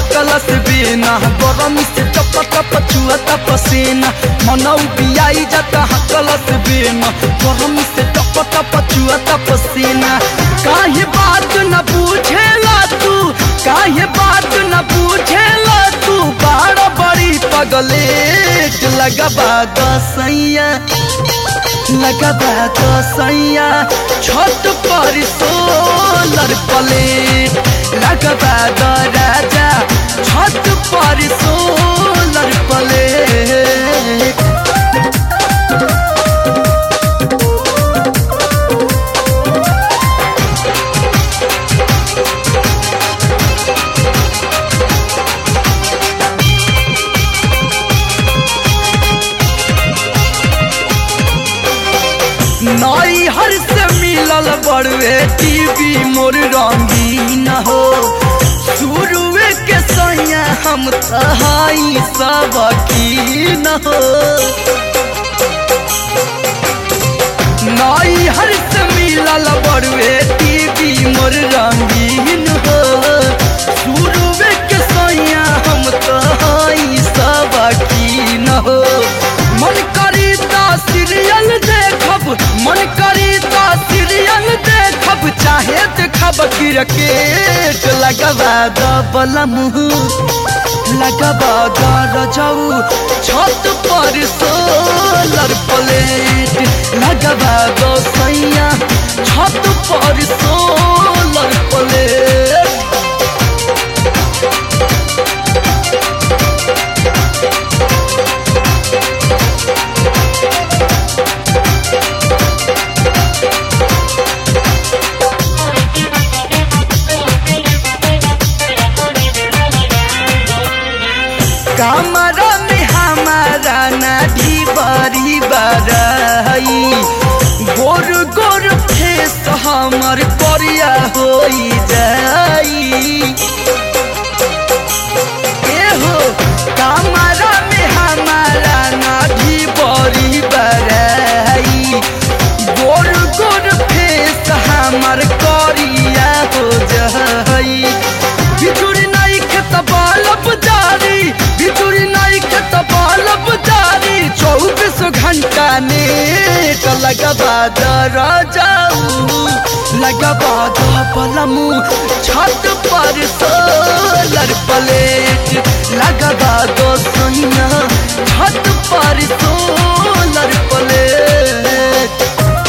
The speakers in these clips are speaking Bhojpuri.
हकलस बेना गरम से टप टप चुअता पसीना मनौ बियाई जाता हकलस बेना गरम से टप टप चुअता पसीना काहे बात न पूछेला तू काहे बात न पूछेला तू बाड़ बड़ी पगलेट लगबा दसैया लगबा दसैया छत पर सोलर प्लेट लगबा द राजा छत पर सोलर प्लेट नई हर से मिलल बड़वे टीवी मोर रंगीन हो शुरुए के सैया हम तहाई सब की न हो नई हर से मिलल बड़वे टीवी मोर रंगीन हो शुरुए के सैया हम तहाई सब की न हो मन करी ता सीरियल देखब मन करी ता सीरियल देखब चाहे देखब क्रिकेट लगबा दबल मुँह लगबा रजऊ छत पर सोलर प्लेट लगबा सैया छत पर सोलर प्लेट कमरा में हमारा नाढ़ी बड़ी बड़ाई गोर गोर फेस हमर करिया हो जाई एहो कमरा में हमारा नाढ़ी बड़ी बड़ाई गोर गोर फेस हमर करिया हो जाई बिजुरी नहीं खेत बालब जारी बिजुरी नहीं खेत बालब जारी चौबीस घंटा नेट लगबा दर जाऊ लगबा पलमू छत पर सोलर प्लेट लगबा दो सोनिया छत पर सोलर प्लेट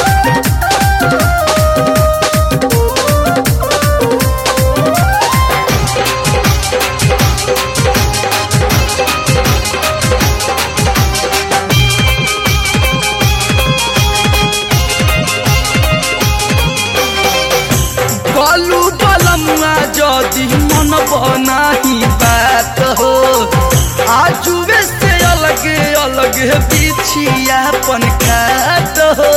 बालू बलमुआ जदि मन बनाही बात हो आजुए से अलगे अलगे बिछिया पन खात हो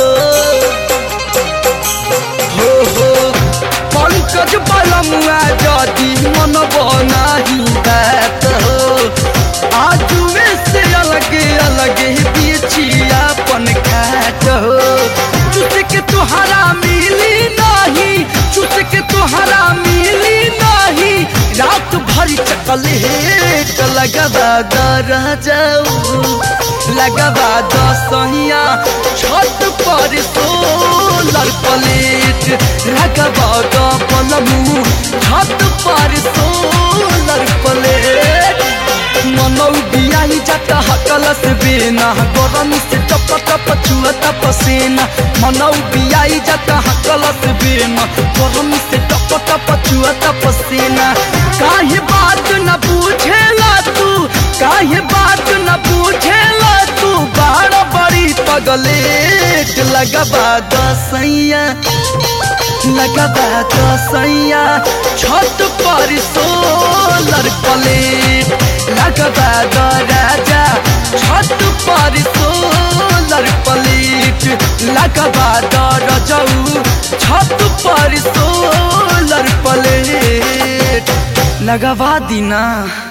हो हो पंकज बलमुआ जदि मन बनाही बात हो आजुए से अलगे अलगे बिछिया पन खात हो चुस के तुहरा मिली नहीं चुस के तुहरा मिली नहीं रात भरी चकलेट लगबा दर जाऊ लगबा दसहिया छत पर सोलर प्लेट लगबा द पलमू छत पर सोलर प्लेट मनौ बियाही जाता हकलस बेना गरम से टप टप चुअता पसीना मनौ बियाही जाता हकलस बेना गरम से टप टप चुअता पसीना काहे बात न पूछेला तू काहे बात न पूछेला तू बाड़ बड़ी पगलेट लगबा दसैया लगबा दसैया छत पर सोलर प्लेट लगबा द राजा छत पर सोलर प्लेट लगबा द रजऊ छत पर सोलर प्लेट लगवा दीना